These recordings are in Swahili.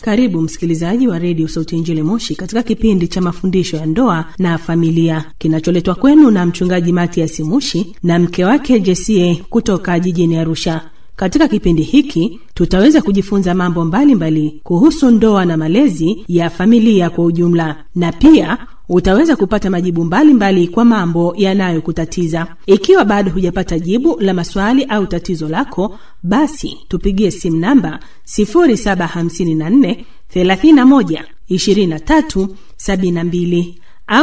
Karibu msikilizaji wa redio Sauti ya Injili Moshi katika kipindi cha mafundisho ya ndoa na familia kinacholetwa kwenu na mchungaji Matias Mushi na mke wake Jesie kutoka jijini Arusha. Katika kipindi hiki tutaweza kujifunza mambo mbalimbali mbali kuhusu ndoa na malezi ya familia kwa ujumla, na pia utaweza kupata majibu mbalimbali mbali kwa mambo yanayokutatiza. Ikiwa bado hujapata jibu la maswali au tatizo lako, basi tupigie simu namba 0754 31 23 72 au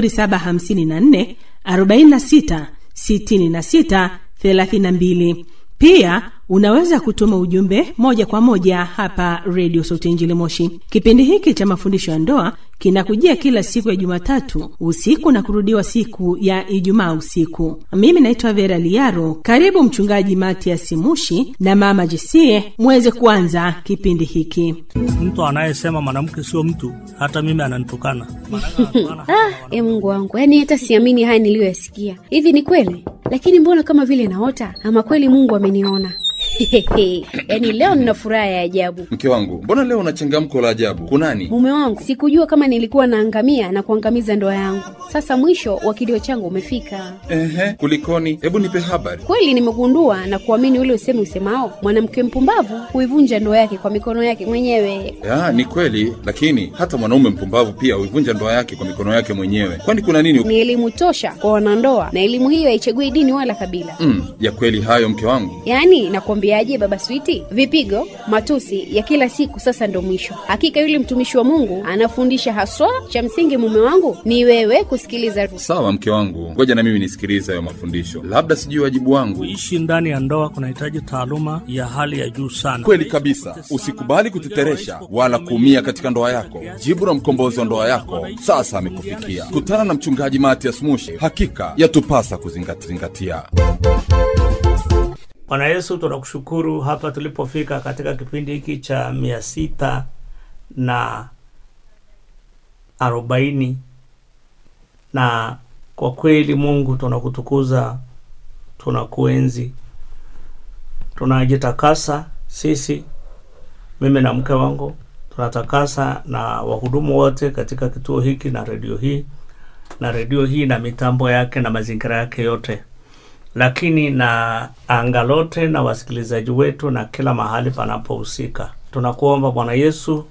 0754 46 66 32. Pia unaweza kutuma ujumbe moja kwa moja hapa redio Sauti Injili Moshi. Kipindi hiki cha mafundisho ya ndoa kinakujia kila siku ya Jumatatu usiku na kurudiwa siku ya Ijumaa usiku. Mimi naitwa Vera Liaro. Karibu Mchungaji Matias Mushi na Mama Jesie muweze kuanza kipindi hiki. Mtu anayesema mwanamke sio mtu, hata mimi ananitukana. Ah, e Mungu wangu, yaani hata siamini haya niliyoyasikia. Hivi ni kweli? Lakini mbona kama vile naota, ama kweli Mungu ameniona? yaani leo nina furaha ya ajabu. Mke wangu, mbona leo una changamko la ajabu? Kunani? Mume wangu, sikujua kama nilikuwa naangamia na kuangamiza ndoa yangu. Sasa mwisho wa kilio changu umefika. Ehe, kulikoni? Hebu nipe habari. Kweli nimegundua na kuamini ule usemi usemao, mwanamke mpumbavu huivunja ndoa yake kwa mikono yake mwenyewe. Ya, ni kweli, lakini hata mwanaume mpumbavu pia huivunja ndoa yake kwa mikono yake mwenyewe. Kwani kuna nini? Ni elimu tosha kwa wanandoa, na elimu hiyo haichagui dini wala kabila. Mm, ya kweli hayo mke wangu. Yaani nakwambiaje, baba Switi, vipigo, matusi ya kila siku sasa ndo mwisho. Hakika yule mtumishi wa Mungu anafundisha haswa, cha msingi mume wangu ni wewe kusikiliza. Sawa mke wangu, ngoja na mimi nisikilize hayo mafundisho, labda sijui wajibu wangu. Kuishi ndani ya ndoa kunahitaji taaluma ya hali ya juu sana. Kweli kabisa, usikubali kuteteresha wala kuumia katika ndoa yako. Jibu la mkombozi wa ndoa yako sasa amekufikia. Kutana na mchungaji Matias Mushi, hakika yatupasa kuzingatia. Bwana Yesu, tunakushukuru hapa tulipofika katika kipindi hiki cha mia sita na arobaini na kwa kweli Mungu tunakutukuza, tunakuenzi, tunajitakasa sisi, mimi na mke wangu tunatakasa na wahudumu wote katika kituo hiki na redio hii na redio hii na mitambo yake na mazingira yake yote lakini na anga lote na wasikilizaji wetu na kila mahali panapohusika. Tunakuomba Bwana Yesu,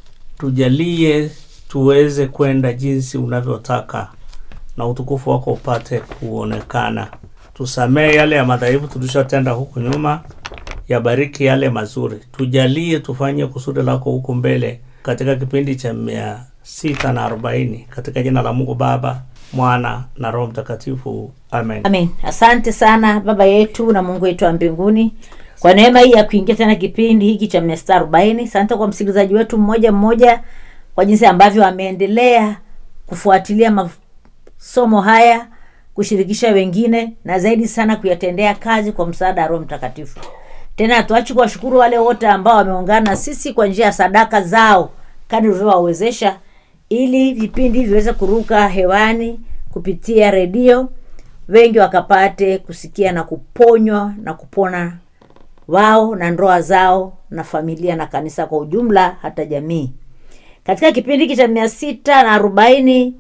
tujalie tuweze kwenda jinsi unavyotaka na utukufu wako upate kuonekana. Tusamehe yale ya madhaifu tulishatenda huku nyuma, yabariki yale mazuri. Tujalie tufanye kusudi lako huku mbele katika kipindi cha mia sita na arobaini katika jina la Mungu Baba, Mwana na Roho Mtakatifu, amen. Amen. Asante sana Baba yetu na Mungu wetu wa mbinguni kwa neema hii ya kuingia tena kipindi hiki cha mia sita arobaini. Asante kwa msikilizaji wetu mmoja mmoja kwa jinsi ambavyo ameendelea kufuatilia masomo haya, kushirikisha wengine na zaidi sana kuyatendea kazi kwa msaada wa Roho Mtakatifu. Tena hatuachi kuwashukuru wale wote ambao wameungana na sisi kwa njia ya sadaka zao kadri ulivyowawezesha ili vipindi viweze kuruka hewani kupitia redio, wengi wakapate kusikia na kuponywa na kupona wao na ndoa zao na familia na kanisa kwa ujumla, hata jamii. Katika kipindi hiki cha mia sita na arobaini,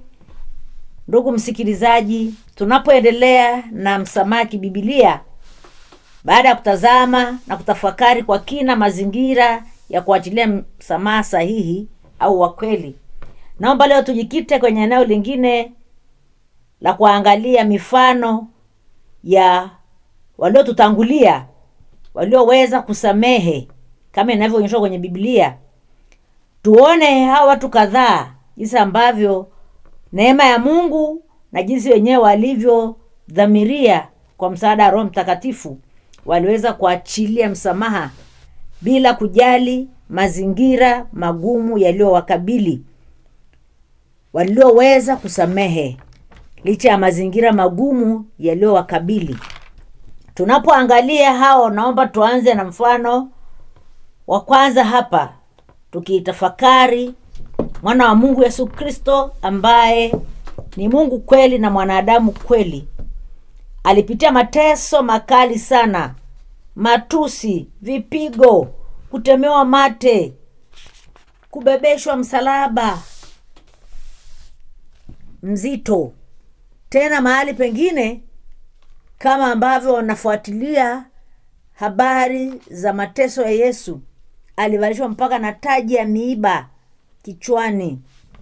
ndugu msikilizaji, tunapoendelea na msamaha kibibilia, baada ya kutazama na kutafakari kwa kina mazingira ya kuachilia msamaha sahihi au wa kweli naomba leo tujikite kwenye eneo lingine la kuangalia mifano ya waliotutangulia walioweza kusamehe kama inavyoonyeshwa kwenye biblia tuone hawa watu kadhaa jinsi ambavyo neema ya mungu na jinsi wenyewe walivyodhamiria kwa msaada wa roho mtakatifu waliweza kuachilia msamaha bila kujali mazingira magumu yaliyowakabili walioweza kusamehe licha ya mazingira magumu yaliyowakabili tunapoangalia hao naomba tuanze na mfano wa kwanza hapa tukiitafakari mwana wa mungu yesu kristo ambaye ni mungu kweli na mwanadamu kweli alipitia mateso makali sana matusi vipigo kutemewa mate kubebeshwa msalaba mzito tena mahali pengine kama ambavyo wanafuatilia habari za mateso ya yesu alivalishwa mpaka na taji ya miiba kichwani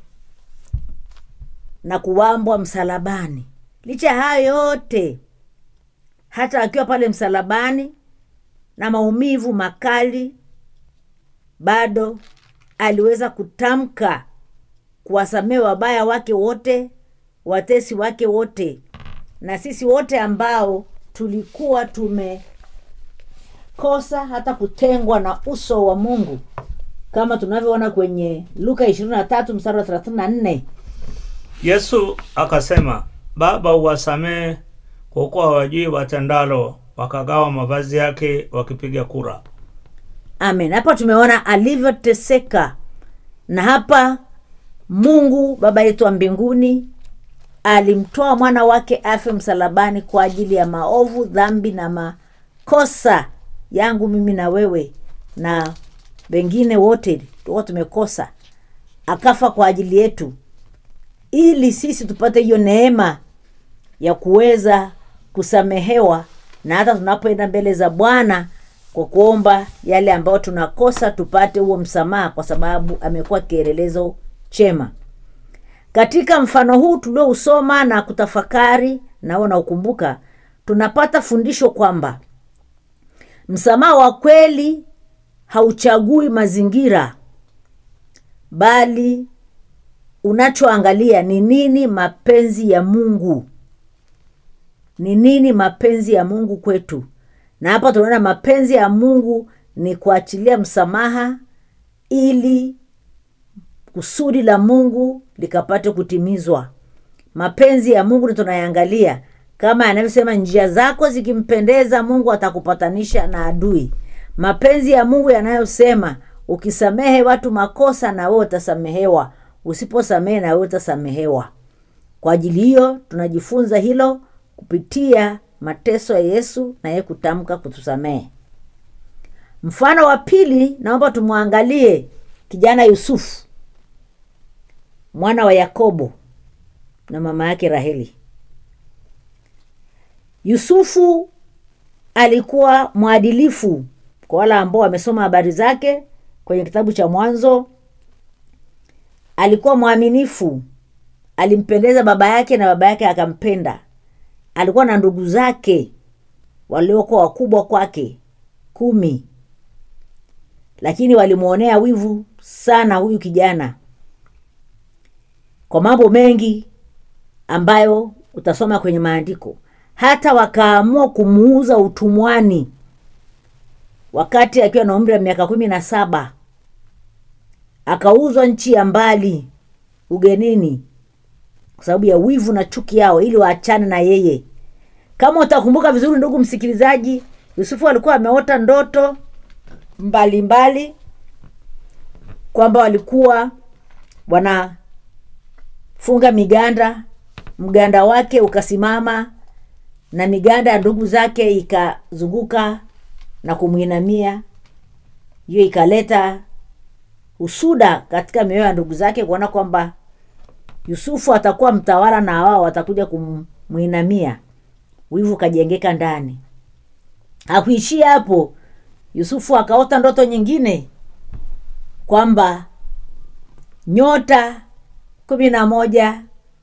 na kuwambwa msalabani licha ya hayo yote hata akiwa pale msalabani na maumivu makali bado aliweza kutamka kuwasamehe wabaya wake wote watesi wake wote na sisi wote ambao tulikuwa tumekosa hata kutengwa na uso wa mungu kama tunavyoona kwenye luka ishirini na tatu mstari wa thelathini na nne yesu akasema baba uwasamehe kwa kuwa hawajui watendalo wakagawa mavazi yake wakipiga kura amen hapa tumeona alivyoteseka na hapa mungu baba yetu wa mbinguni alimtoa mwana wake afe msalabani kwa ajili ya maovu dhambi na makosa yangu mimi na wewe na wengine wote tulikuwa tumekosa akafa kwa ajili yetu ili sisi tupate hiyo neema ya kuweza kusamehewa na hata tunapoenda mbele za bwana kwa kuomba yale ambayo tunakosa tupate huo msamaha kwa sababu amekuwa kielelezo chema katika mfano huu tuliousoma na kutafakari nao naukumbuka tunapata fundisho kwamba msamaha wa kweli hauchagui mazingira bali unachoangalia ni nini mapenzi ya mungu ni nini mapenzi ya mungu kwetu na hapa tunaona mapenzi ya mungu ni kuachilia msamaha ili kusudi la mungu likapate kutimizwa mapenzi ya mungu ni tunayangalia kama yanavyosema njia zako zikimpendeza mungu atakupatanisha na adui mapenzi ya mungu yanayosema ukisamehe watu makosa na wewe utasamehewa usiposamehe na wewe utasamehewa kwa ajili hiyo tunajifunza hilo kupitia mateso ya yesu na yeye kutamka kutusamehe mfano wa pili naomba tumwangalie kijana yusufu mwana wa yakobo na mama yake raheli yusufu alikuwa mwadilifu kwa wale ambao wamesoma habari zake kwenye kitabu cha mwanzo alikuwa mwaminifu alimpendeza baba yake na baba yake akampenda alikuwa na ndugu zake waliokuwa wakubwa kwake kumi lakini walimwonea wivu sana huyu kijana kwa mambo mengi ambayo utasoma kwenye maandiko hata wakaamua kumuuza utumwani wakati akiwa na umri wa miaka kumi na saba akauzwa nchi ya mbali ugenini kwa sababu ya wivu na chuki yao ili waachane na yeye kama utakumbuka vizuri ndugu msikilizaji yusufu alikuwa ameota ndoto mbalimbali mbali, kwamba walikuwa wanafunga miganda mganda wake ukasimama na miganda ya ndugu zake ikazunguka na kumwinamia hiyo ikaleta usuda katika mioyo ya ndugu zake kuona kwamba yusufu atakuwa mtawala na wao watakuja kumwinamia wivu ukajengeka ndani hakuishia hapo yusufu akaota ndoto nyingine kwamba nyota kumi na moja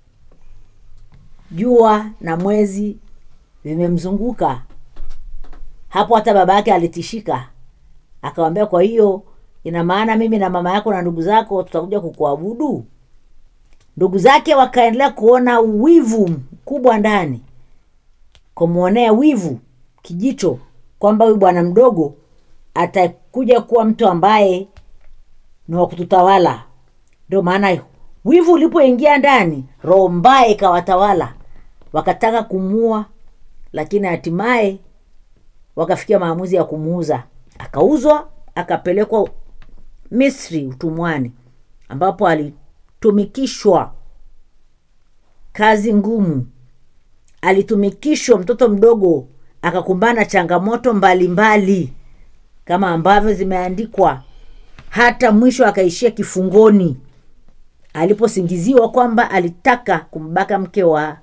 jua na mwezi vimemzunguka hapo hata baba yake alitishika akawambia kwa hiyo ina maana mimi na mama yako na ndugu zako tutakuja kukuabudu ndugu zake wakaendelea kuona wivu mkubwa ndani kumwonea wivu kijicho kwamba huyu bwana mdogo atakuja kuwa mtu ambaye ni wa kututawala ndio maana wivu ulipoingia ndani roho mbaya ikawatawala wakataka kumua lakini hatimaye wakafikia maamuzi ya kumuuza akauzwa akapelekwa misri utumwani ambapo alitumikishwa kazi ngumu alitumikishwa mtoto mdogo akakumbana na changamoto mbalimbali mbali, kama ambavyo zimeandikwa hata mwisho akaishia kifungoni aliposingiziwa kwamba alitaka kumbaka mke wa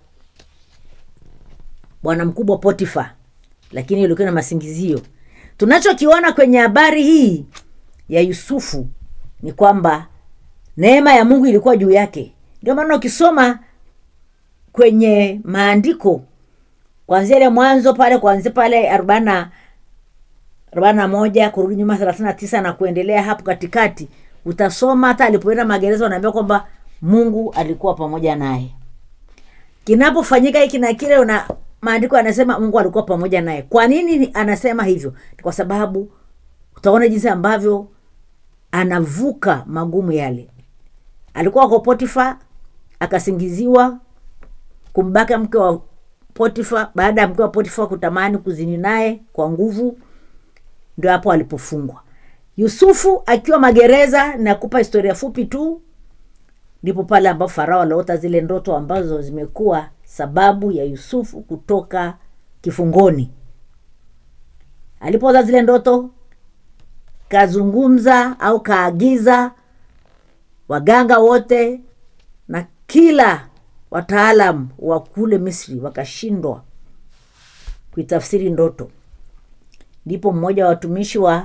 bwana mkubwa potifa lakini ilikuwa na masingizio tunachokiona kwenye habari hii ya yusufu ni kwamba neema ya mungu ilikuwa juu yake ndio maana ukisoma kwenye maandiko kwanzia ile mwanzo pale kwanzia pale arobaini na arobaini na moja kurudi nyuma thelathini na tisa na kuendelea hapo katikati utasoma hata alipoenda magereza wanaambia kwamba mungu alikuwa pamoja naye kinapofanyika hiki na kile una maandiko yanasema mungu alikuwa pamoja naye kwa nini anasema hivyo Ni kwa sababu utaona jinsi ambavyo anavuka magumu yale alikuwa kwa potifa akasingiziwa kumbaka mke wa potifa baada ya mke wa potifa kutamani kuzini naye kwa nguvu ndio hapo alipofungwa yusufu akiwa magereza nakupa historia fupi tu ndipo pale ambapo farao aliota zile ndoto ambazo zimekuwa sababu ya yusufu kutoka kifungoni alipoota zile ndoto kazungumza au kaagiza waganga wote na kila wataalam wa kule misri wakashindwa kuitafsiri ndoto ndipo mmoja wa watumishi wa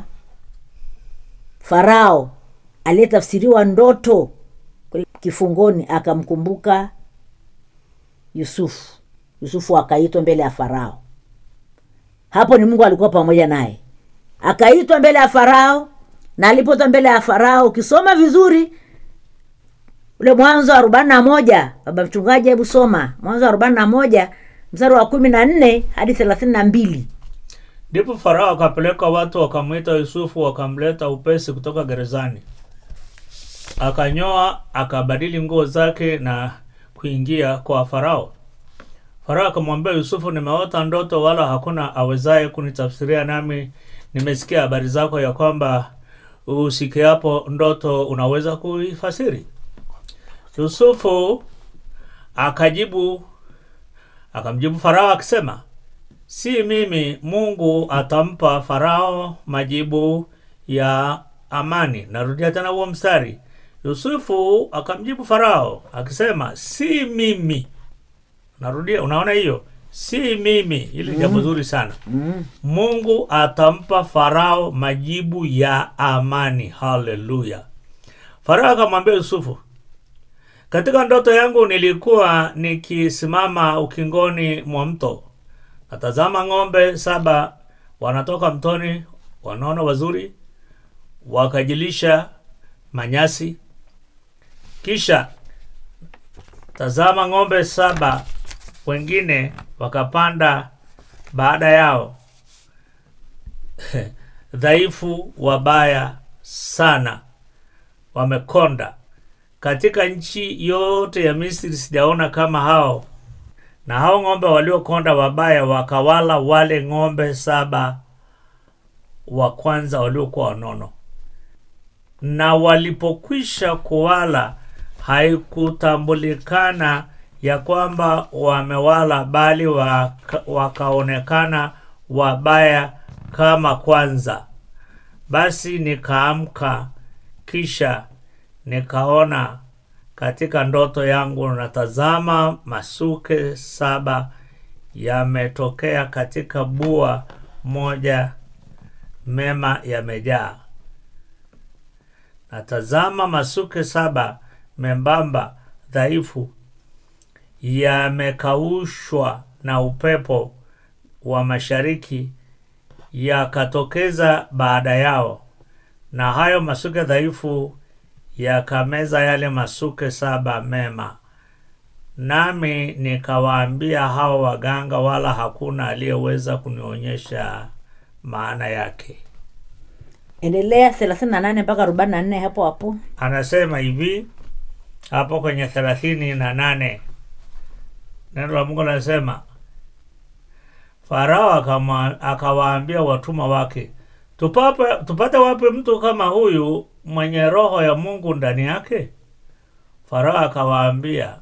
farao aliyetafsiriwa ndoto kule kifungoni akamkumbuka yusufu yusufu akaitwa mbele ya farao hapo ni mungu alikuwa pamoja naye akaitwa mbele ya farao na alipoitwa mbele ya farao ukisoma vizuri ule mwanzo wa arobaini na moja baba mchungaji hebu soma mwanzo wa arobaini na moja mstari wa kumi na nne hadi thelathini na mbili ndipo farao akapeleka watu wakamwita yusufu wakamleta upesi kutoka gerezani akanyoa akabadili nguo zake na kuingia kwa farao farao akamwambia yusufu nimeota ndoto wala hakuna awezaye kunitafsiria nami nimesikia habari zako ya kwamba usikiapo ndoto unaweza kuifasiri yusufu akajibu akamjibu farao akisema si mimi mungu atampa farao majibu ya amani narudia tena huo mstari yusufu akamjibu farao akisema si mimi narudia unaona hiyo si mimi hili jambo zuri sana mungu atampa farao majibu ya amani haleluya farao akamwambia yusufu katika ndoto yangu nilikuwa nikisimama ukingoni mwa mto natazama ng'ombe saba wanatoka mtoni wanono wazuri wakajilisha manyasi kisha tazama ng'ombe saba wengine wakapanda baada yao dhaifu wabaya sana wamekonda katika nchi yote ya misri sijaona kama hao na hao ng'ombe waliokonda wabaya wakawala wale ng'ombe saba wa kwanza waliokuwa wanono na walipokwisha kuwala haikutambulikana ya kwamba wamewala bali waka, wakaonekana wabaya kama kwanza basi nikaamka kisha nikaona katika ndoto yangu natazama masuke saba yametokea katika bua moja mema yamejaa natazama masuke saba membamba dhaifu yamekaushwa na upepo wa mashariki yakatokeza baada yao na hayo masuke dhaifu yakameza yale masuke saba mema nami nikawaambia hao waganga wala hakuna aliyeweza kunionyesha maana yake endelea thelathini na nane mpaka arobaini na nne hapo hapo anasema hivi hapo kwenye thelathini na nane neno la mungu anasema farao akama- akawaambia watumwa wake tupate, tupate wapi mtu kama huyu mwenye roho ya mungu ndani yake farao akawaambia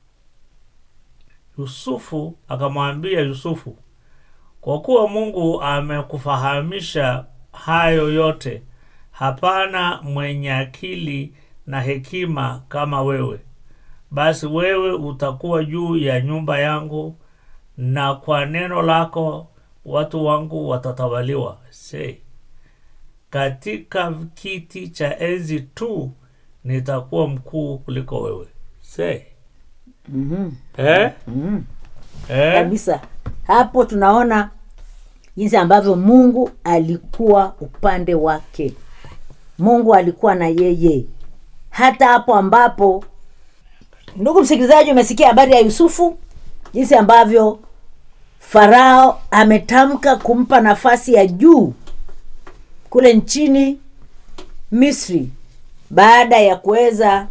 yusufu akamwambia yusufu kwa kuwa mungu amekufahamisha hayo yote hapana mwenye akili na hekima kama wewe basi wewe utakuwa juu ya nyumba yangu na kwa neno lako watu wangu watatawaliwa se katika kiti cha enzi tu nitakuwa mkuu kuliko wewe se Mhm. eh? Mhm. Eh? kabisa hapo tunaona jinsi ambavyo mungu alikuwa upande wake mungu alikuwa na yeye hata hapo ambapo ndugu msikilizaji umesikia habari ya yusufu jinsi ambavyo farao ametamka kumpa nafasi ya juu kule nchini misri baada ya kuweza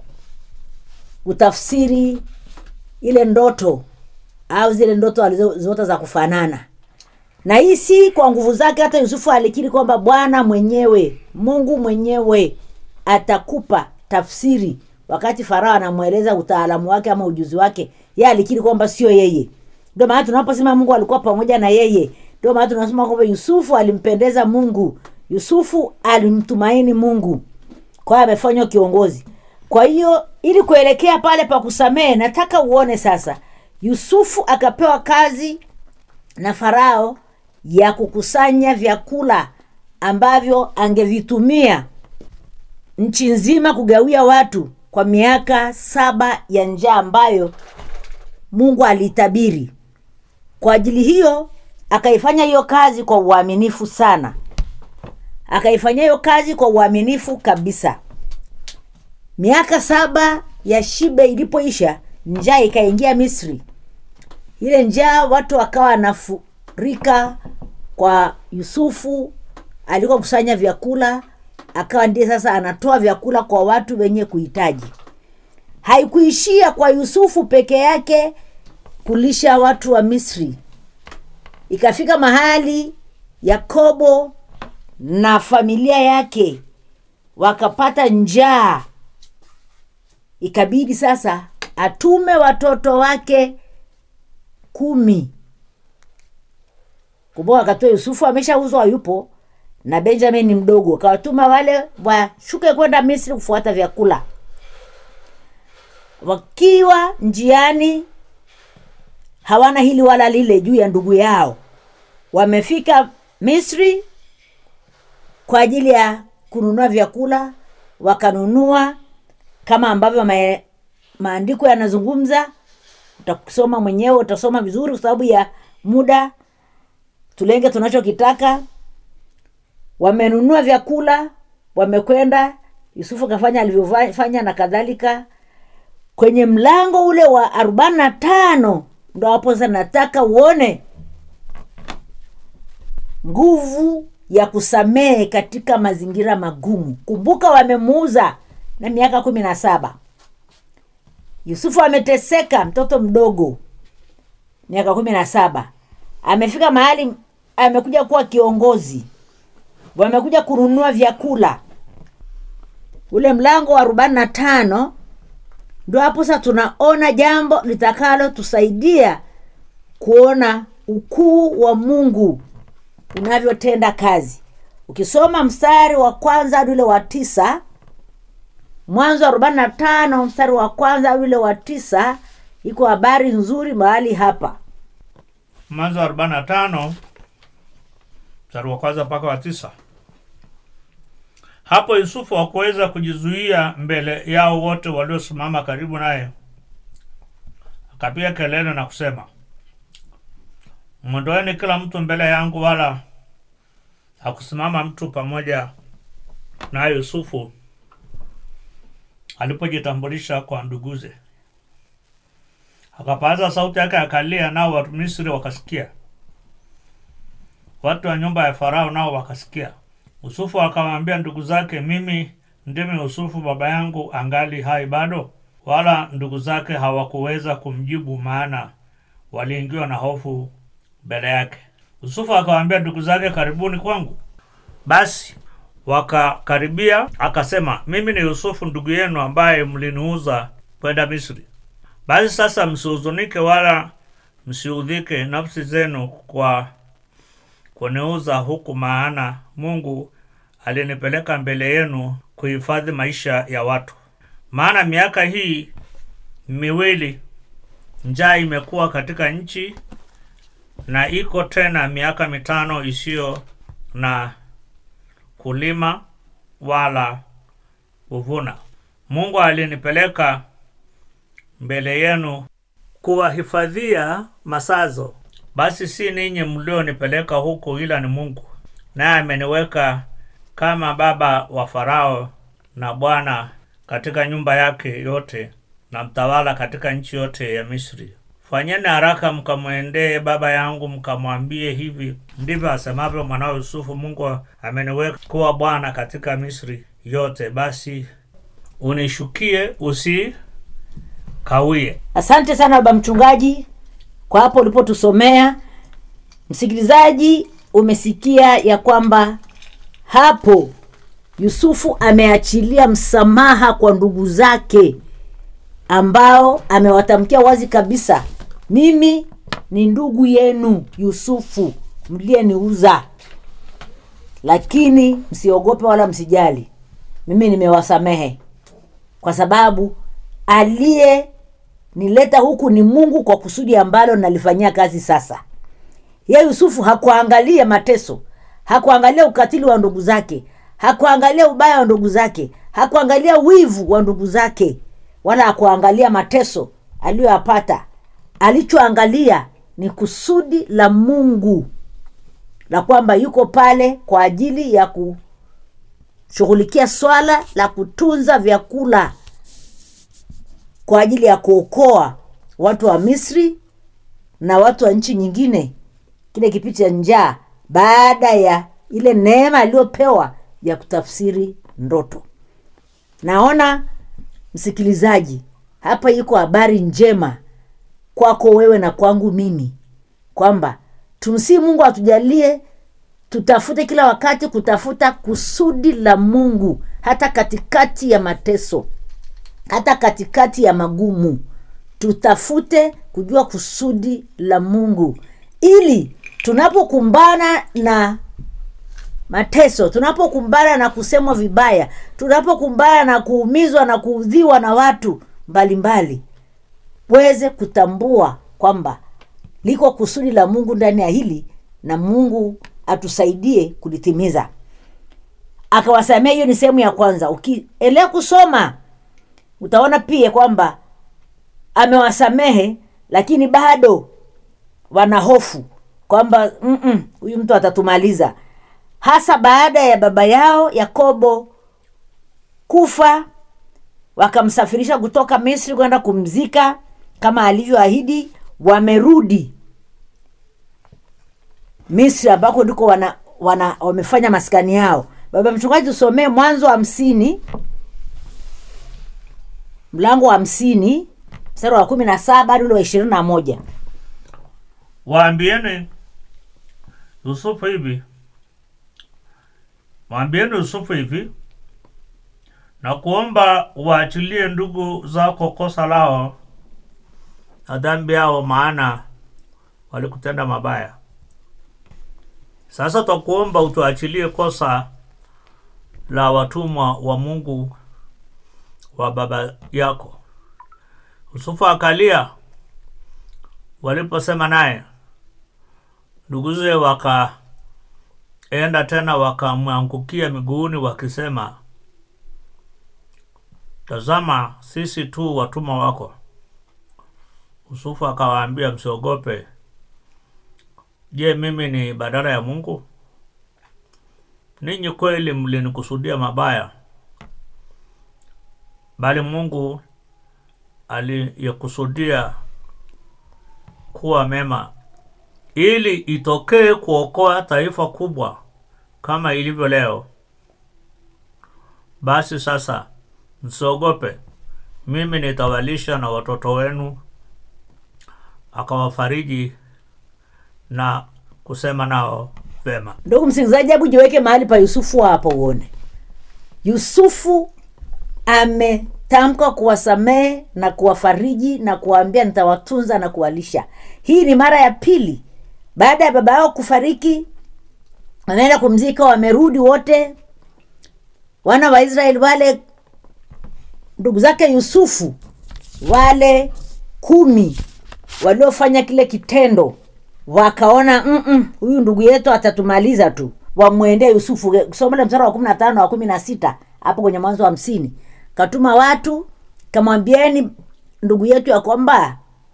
kutafsiri ile ndoto au zile ndoto alizoota za kufanana na hii si kwa nguvu zake hata yusufu alikiri kwamba bwana mwenyewe mungu mwenyewe atakupa tafsiri wakati farao anamweleza utaalamu wake ama ujuzi wake ye alikiri kwamba sio yeye ndio maana tunaposema mungu alikuwa pamoja na yeye ndio maana tunasema kwamba yusufu alimpendeza mungu yusufu alimtumaini mungu kwa hiyo amefanywa kiongozi kwa hiyo ili kuelekea pale pa kusamehe nataka uone sasa yusufu akapewa kazi na farao ya kukusanya vyakula ambavyo angevitumia nchi nzima kugawia watu kwa miaka saba ya njaa ambayo mungu aliitabiri kwa ajili hiyo akaifanya hiyo kazi kwa uaminifu sana akaifanyia hiyo kazi kwa uaminifu kabisa miaka saba ya shibe ilipoisha njaa ikaingia misri ile njaa watu wakawa wanafurika kwa yusufu alikuwa kusanya vyakula akawa ndiye sasa anatoa vyakula kwa watu wenye kuhitaji haikuishia kwa yusufu peke yake kulisha watu wa misri ikafika mahali yakobo na familia yake wakapata njaa ikabidi sasa atume watoto wake kumi kumbuka akatoa yusufu ameshauzwa yupo na benjamin ni mdogo akawatuma wale washuke kwenda misri kufuata vyakula wakiwa njiani hawana hili wala lile juu ya ndugu yao wamefika misri kwa ajili ya kununua vyakula wakanunua kama ambavyo ma, maandiko yanazungumza utasoma mwenyewe utasoma vizuri kwa sababu ya muda tulenge tunachokitaka wamenunua vyakula wamekwenda yusufu akafanya alivyofanya na kadhalika kwenye mlango ule wa arobaini na tano ndo hapo sasa nataka uone nguvu ya kusamehe katika mazingira magumu kumbuka wamemuuza na miaka kumi na saba yusufu ameteseka mtoto mdogo miaka kumi na saba amefika mahali amekuja kuwa kiongozi wamekuja kununua vyakula ule mlango wa arobaini na tano ndo hapo sasa tunaona jambo litakalo tusaidia kuona ukuu wa mungu unavyotenda kazi ukisoma mstari wa kwanza hadi ule wa tisa mwanzo arobaini na tano mstari wa kwanza hadi ule wa tisa iko habari nzuri mahali hapa mwanzo arobaini na tano mstari wa kwanza mpaka wa tisa hapo yusufu hakuweza kujizuia mbele yao wote waliosimama karibu naye akapiga kelele na kusema mwondoeni kila mtu mbele yangu wala hakusimama mtu pamoja naye yusufu alipojitambulisha kwa nduguze akapaza sauti yake akalia nao wamisri wakasikia watu wa nyumba ya farao nao wakasikia yusufu akawaambia ndugu zake mimi ndimi yusufu baba yangu angali hai bado wala ndugu zake hawakuweza kumjibu maana waliingiwa na hofu mbele yake yusufu akawaambia ndugu zake karibuni kwangu basi wakakaribia akasema mimi ni yusufu ndugu yenu ambaye mliniuza kwenda misri basi sasa msihuzunike wala msiudhike nafsi zenu kwa kuniuza huku maana mungu alinipeleka mbele yenu kuhifadhi maisha ya watu. Maana miaka hii miwili njaa imekuwa katika nchi, na iko tena miaka mitano isiyo na kulima wala kuvuna. Mungu alinipeleka mbele yenu kuwahifadhia masazo. Basi si ninyi mlionipeleka huku, ila ni Mungu, naye ameniweka kama baba wa Farao na bwana katika nyumba yake yote na mtawala katika nchi yote ya Misri. Fanyeni haraka mkamwendee baba yangu, mkamwambie hivi ndivyo asemavyo mwanao Yusufu, Mungu ameniweka kuwa bwana katika Misri yote. Basi unishukie, usikawie. asante sana baba mchungaji kwa hapo ulipotusomea msikilizaji umesikia ya kwamba hapo yusufu ameachilia msamaha kwa ndugu zake ambao amewatamkia wazi kabisa mimi ni ndugu yenu yusufu mliyeniuza lakini msiogope wala msijali mimi nimewasamehe kwa sababu aliye nileta huku ni mungu kwa kusudi ambalo nalifanyia kazi sasa ye yusufu hakuangalia mateso hakuangalia ukatili wa ndugu zake hakuangalia ubaya wa ndugu zake hakuangalia wivu wa ndugu zake wala hakuangalia mateso aliyoyapata alichoangalia ni kusudi la mungu la kwamba yuko pale kwa ajili ya kushughulikia swala la kutunza vyakula kwa ajili ya kuokoa watu wa misri na watu wa nchi nyingine kile kipindi cha njaa baada ya ile neema aliyopewa ya kutafsiri ndoto naona msikilizaji hapa iko habari njema kwako wewe na kwangu mimi kwamba tumsii mungu atujalie tutafute kila wakati kutafuta kusudi la mungu hata katikati ya mateso hata katikati ya magumu tutafute kujua kusudi la mungu ili tunapokumbana na mateso tunapokumbana na kusemwa vibaya tunapokumbana na kuumizwa na kuudhiwa na watu mbalimbali weze kutambua kwamba liko kusudi la mungu ndani ya hili na mungu atusaidie kulitimiza akawasamea hiyo ni sehemu ya kwanza ukielea kusoma utaona pia kwamba amewasamehe lakini bado wana hofu kwamba "Mm-mm, huyu mtu atatumaliza hasa baada ya baba yao yakobo kufa wakamsafirisha kutoka misri kwenda kumzika kama alivyoahidi wamerudi misri ambako ndiko wana, wana wamefanya maskani yao baba mchungaji usomee mwanzo wa hamsini mlango wa hamsini mstari wa kumi na saba hadi ule wa ishirini na moja waambieni yusufu hivi waambieni yusufu hivi na kuomba waachilie ndugu zako kosa lao na dhambi yao maana walikutenda mabaya sasa twakuomba utuachilie kosa la watumwa wa mungu wa baba yako yusufu akalia waliposema naye nduguze wakaenda tena wakamwangukia miguuni wakisema tazama sisi tu watumwa wako yusufu akawaambia msiogope je mimi ni badala ya mungu ninyi kweli mlinikusudia mabaya bali mungu aliyekusudia kuwa mema ili itokee kuokoa taifa kubwa kama ilivyo leo basi sasa msiogope mimi nitawalisha na watoto wenu akawafariji na kusema nao vema ndugu msikilizaji hebu jiweke mahali pa yusufu hapo uone yusufu ametamka kuwasamehe na kuwafariji na kuwaambia nitawatunza na kuwalisha hii ni mara ya pili baada ya baba yao kufariki wanaenda kumzika wamerudi wote wana wa israeli wale ndugu zake yusufu wale kumi waliofanya kile kitendo wakaona "Mm-mm, huyu ndugu yetu atatumaliza tu wamwendee yusufu somele msara wa kumi na tano wa kumi na sita hapo kwenye mwanzo wa hamsini katuma watu kamwambieni ndugu yetu ya kwamba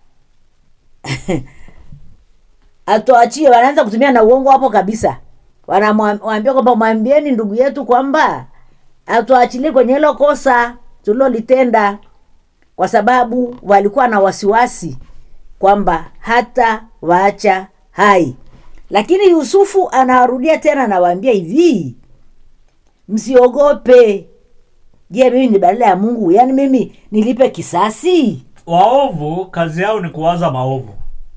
atuachie wanaanza kutumia na uongo hapo kabisa wanamwambia kwamba mwambieni ndugu yetu kwamba atuachilie kwenye hilo kosa tulilolitenda kwa sababu walikuwa na wasiwasi kwamba hata waacha hai lakini yusufu anawarudia tena anawaambia hivi msiogope je mimi ni badala ya mungu yaani mimi nilipe kisasi waovu kazi yao ni kuwaza maovu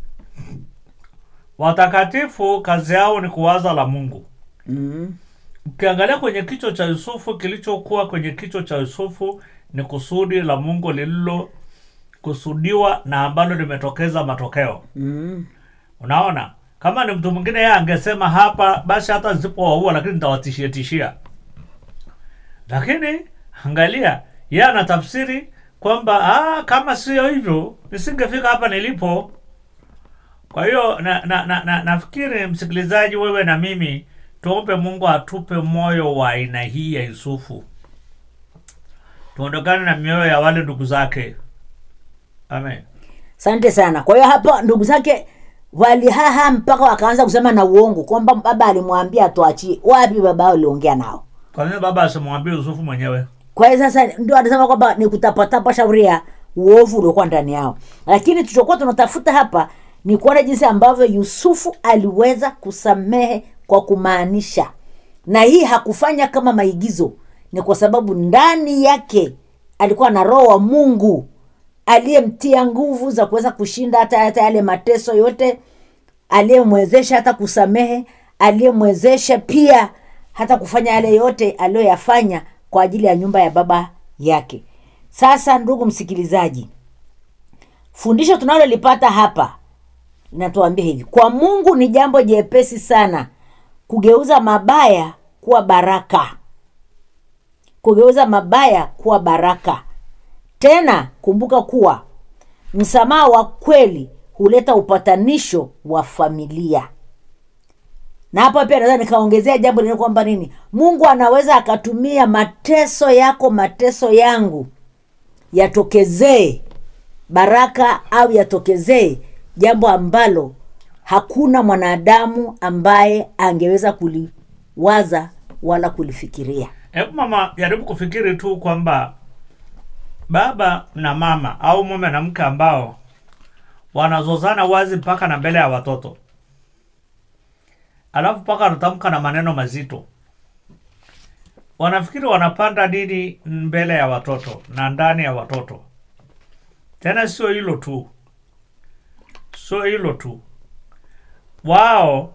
watakatifu kazi yao ni kuwaza la mungu mm. ukiangalia kwenye kichwa cha yusufu kilichokuwa kwenye kichwa cha yusufu ni kusudi la mungu lililokusudiwa na ambalo limetokeza matokeo Mm. unaona kama ni mtu mwingine yeye angesema hapa basi hata nisipowaua lakini nitawatishia tishia lakini angalia yeye anatafsiri kwamba ah, kama sio hivyo nisingefika hapa nilipo kwa hiyo na, na, na, na, nafikiri msikilizaji wewe na mimi tuombe mungu atupe moyo wa aina hii ya yusufu tuondokane na mioyo ya wale ndugu zake amen asante sana kwa hiyo hapa ndugu zake walihaha mpaka wakaanza kusema na uongo kwamba baba alimwambia atuachie wapi baba yao aliongea nao kwa nini baba asimwambie yusufu mwenyewe kwa hiyo sasa ndio anasema kwamba ni kutapatapa shauri ya uovu uliokuwa ndani yao lakini tulichokuwa tunatafuta hapa ni kuona jinsi ambavyo yusufu aliweza kusamehe kwa kumaanisha na hii hakufanya kama maigizo ni kwa sababu ndani yake alikuwa na roho wa mungu aliyemtia nguvu za kuweza kushinda hata hata yale mateso yote aliyemwezesha hata kusamehe aliyemwezesha pia hata kufanya yale yote aliyoyafanya kwa ajili ya nyumba ya baba yake sasa ndugu msikilizaji fundisho tunalolipata hapa linatuambia hivi kwa mungu ni jambo jepesi sana kugeuza mabaya kuwa baraka kugeuza mabaya kuwa baraka tena kumbuka kuwa msamaha wa kweli huleta upatanisho wa familia na hapa pia naweza nikaongezea jambo lingine kwamba nini mungu anaweza akatumia mateso yako mateso yangu yatokezee baraka au yatokezee jambo ambalo hakuna mwanadamu ambaye angeweza kuliwaza wala kulifikiria hebu mama jaribu kufikiri tu kwamba baba na mama au mume na mke ambao wanazozana wazi mpaka na mbele ya watoto alafu mpaka wanatamka na maneno mazito wanafikiri wanapanda nini mbele ya watoto na ndani ya watoto tena sio hilo tu sio hilo tu wao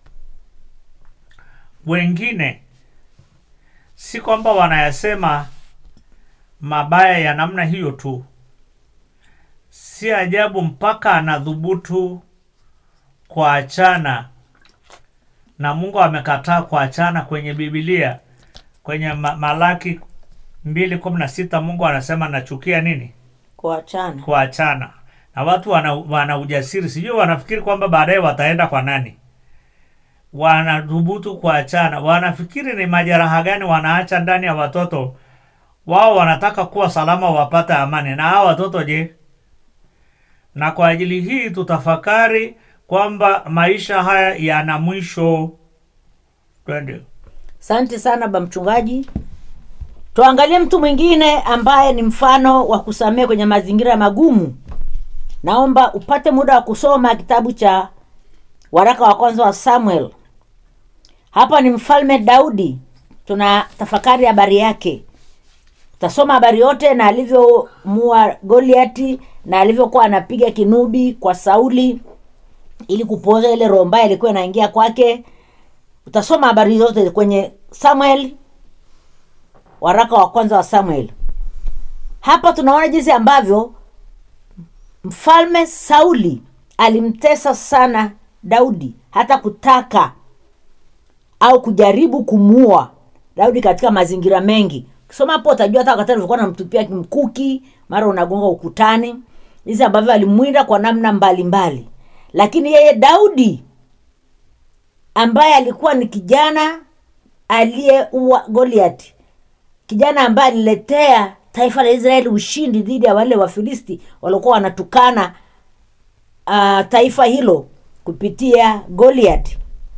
wengine si kwamba wanayasema mabaya ya namna hiyo tu si ajabu mpaka anadhubutu kuachana na mungu amekataa kuachana kwenye bibilia kwenye ma- malaki mbili kumi na sita mungu anasema nachukia nini kuachana kuachana na watu wana, wana ujasiri sijui wanafikiri kwamba baadaye wataenda kwa nani wanadhubutu kuachana wanafikiri ni majeraha gani wanaacha ndani ya watoto wao wanataka kuwa salama wapate amani na hawa watoto je na kwa ajili hii tutafakari kwamba maisha haya yana mwisho twende asante sana ba mchungaji tuangalie mtu mwingine ambaye ni mfano wa kusamehe kwenye mazingira magumu naomba upate muda wa kusoma kitabu cha waraka wa kwanza wa samuel hapa ni mfalme daudi tuna tafakari habari yake utasoma habari yote na alivyomua goliati na alivyokuwa anapiga kinubi kwa sauli ili kupoza ile roho mbaya ilikuwa inaingia kwake utasoma habari zote kwenye samuel waraka wa kwanza wa samuel hapa tunaona jinsi ambavyo mfalme sauli alimtesa sana daudi hata kutaka au kujaribu kumuua daudi katika mazingira mengi ukisoma hapo utajua hata wakati alivyokuwa namtupia mkuki mara unagonga ukutani hizi ambavyo alimwinda kwa namna mbalimbali mbali. lakini yeye daudi ambaye alikuwa ni kijana aliyeua goliati kijana ambaye aliletea taifa la israeli ushindi dhidi ya wale wafilisti waliokuwa wanatukana uh, taifa hilo kupitia goliati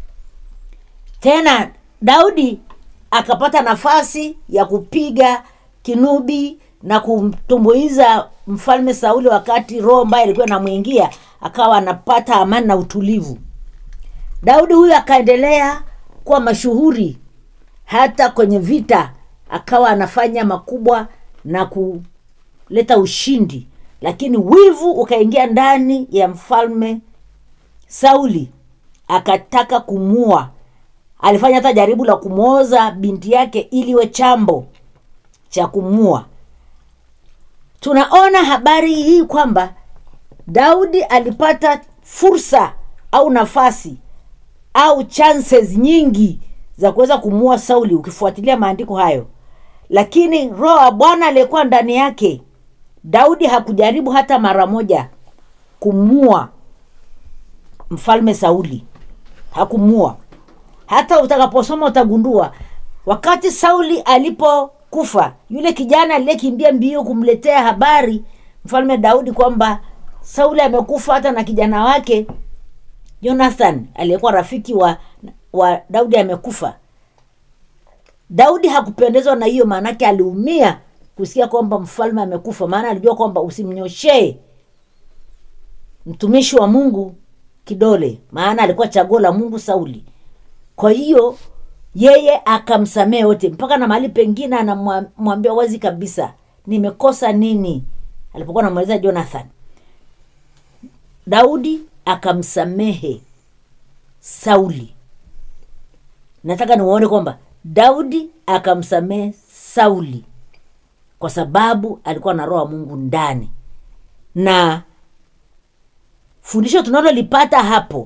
tena daudi akapata nafasi ya kupiga kinubi na kumtumbuiza mfalme sauli wakati roho mbaya ilikuwa inamwingia akawa anapata amani na utulivu daudi huyu akaendelea kuwa mashuhuri hata kwenye vita akawa anafanya makubwa na kuleta ushindi lakini wivu ukaingia ndani ya mfalme sauli akataka kumua alifanya hata jaribu la kumwoza binti yake ili iwe chambo cha kumua tunaona habari hii kwamba daudi alipata fursa au nafasi au chances nyingi za kuweza kumua sauli ukifuatilia maandiko hayo lakini roho wa bwana aliyekuwa ndani yake daudi hakujaribu hata mara moja kumua mfalme sauli hakumua hata utakaposoma utagundua wakati sauli alipokufa yule kijana aliyekimbia mbio kumletea habari mfalme daudi kwamba sauli amekufa hata na kijana wake jonathan aliyekuwa rafiki wa wa daudi amekufa daudi hakupendezwa na hiyo maanake aliumia kusikia kwamba mfalme amekufa maana alijua kwamba usimnyoshee mtumishi wa mungu kidole maana alikuwa chaguo la mungu sauli kwa hiyo yeye akamsamehe wote mpaka na mahali pengine anamwambia wazi kabisa nimekosa nini alipokuwa namweleza jonathan daudi akamsamehe sauli nataka niwaone kwamba daudi akamsamehe sauli kwa sababu alikuwa na roho wa mungu ndani na fundisho tunalolipata hapo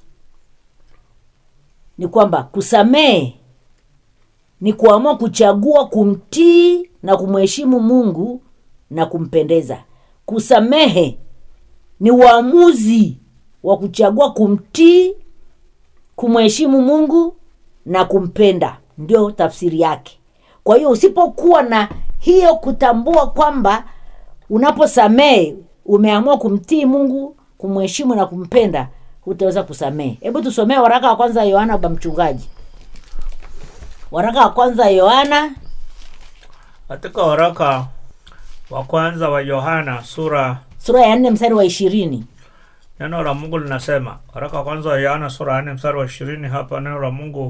ni kwamba kusamehe ni kuamua kuchagua kumtii na kumheshimu mungu na kumpendeza kusamehe ni uamuzi wa kuchagua kumtii kumheshimu mungu na kumpenda ndio tafsiri yake kwa hiyo usipokuwa na hiyo kutambua kwamba unaposamehe umeamua kumtii mungu kumheshimu na kumpenda hutaweza kusamehe hebu tusomee waraka wa kwanza yohana ba mchungaji waraka wa kwanza yohana katika waraka wa kwanza wa yohana sura sura ya nne mstari wa ishirini neno la mungu linasema waraka wa kwanza wa yohana sura ya nne mstari wa ishirini hapa neno la mungu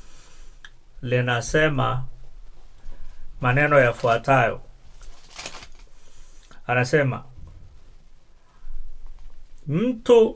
linasema maneno yafuatayo anasema mtu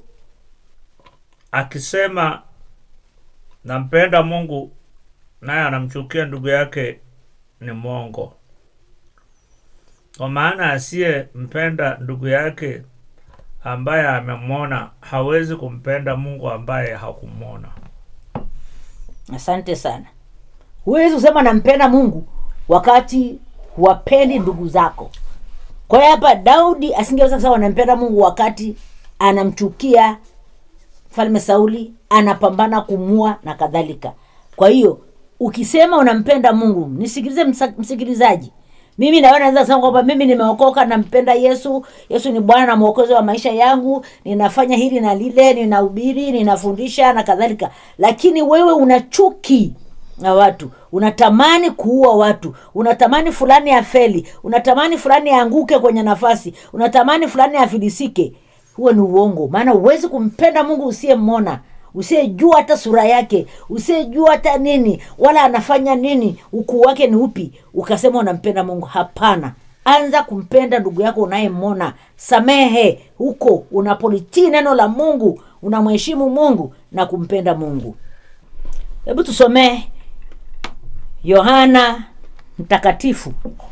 akisema nampenda mungu naye anamchukia ndugu yake ni mwongo kwa maana asiyempenda ndugu yake ambaye amemwona hawezi kumpenda mungu ambaye hakumwona asante sana huwezi kusema nampenda mungu wakati huwapendi ndugu zako kwa hiyo hapa daudi asingeweza kusema anampenda mungu wakati anamchukia mfalme sauli anapambana kumua na kadhalika kwa hiyo ukisema unampenda mungu nisikilize msa- msikilizaji mimi nawe naweza kusema kwamba mimi nimeokoka nampenda yesu yesu ni bwana na mwokozi wa maisha yangu ninafanya hili na lile ninahubiri ninafundisha na kadhalika lakini wewe una chuki na watu unatamani kuua watu unatamani fulani afeli unatamani fulani aanguke kwenye nafasi unatamani fulani afilisike huo ni uongo maana huwezi kumpenda mungu usiyemwona usiyejua hata sura yake usiyejua hata nini wala anafanya nini ukuu wake ni upi ukasema unampenda mungu hapana anza kumpenda ndugu yako unayemwona samehe huko unapolitii neno la mungu unamheshimu mungu na kumpenda mungu hebu tusomee yohana mtakatifu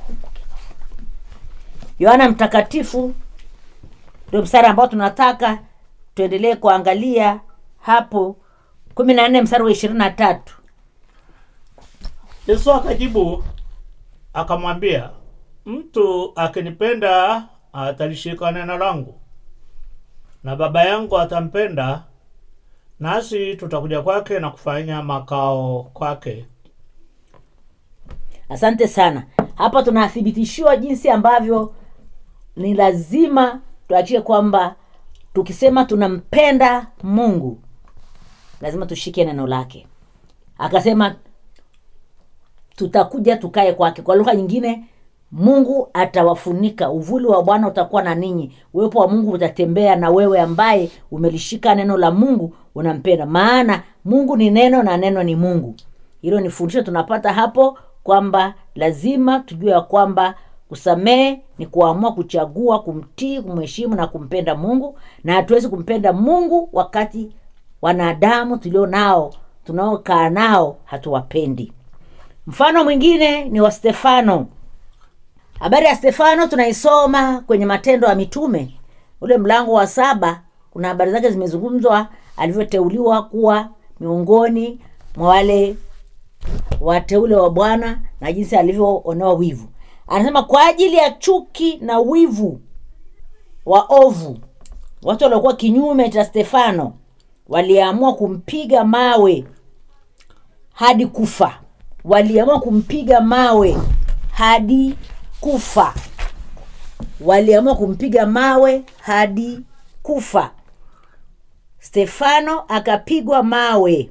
yohana mtakatifu ndio mstari ambao tunataka tuendelee kuangalia hapo kumi na nne mstari wa ishirini na tatu Yesu akajibu akamwambia, mtu akinipenda atalishika neno langu, na Baba yangu atampenda, nasi tutakuja kwake na kufanya makao kwake. asante sana hapa tunathibitishiwa jinsi ambavyo ni lazima tuachie kwamba tukisema tunampenda mungu lazima tushike neno lake akasema tutakuja tukae kwake kwa lugha nyingine mungu atawafunika uvuli wa bwana utakuwa na ninyi uwepo wa mungu utatembea na wewe ambaye umelishika neno la mungu unampenda maana mungu ni neno na neno ni mungu hilo ni fundisho tunapata hapo kwamba lazima tujue ya kwamba kusamehe ni kuamua kuchagua kumtii kumheshimu na kumpenda mungu na hatuwezi kumpenda mungu wakati wanadamu tulio nao tunaokaa nao hatuwapendi mfano mwingine ni wa stefano habari ya stefano tunaisoma kwenye matendo ya mitume ule mlango wa saba kuna habari zake zimezungumzwa alivyoteuliwa kuwa miongoni mwa wale wateule wa bwana na jinsi alivyoonewa wivu anasema kwa ajili ya chuki na wivu wa ovu watu waliokuwa kinyume cha stefano waliamua kumpiga mawe hadi kufa waliamua kumpiga mawe hadi kufa waliamua kumpiga mawe hadi kufa stefano akapigwa mawe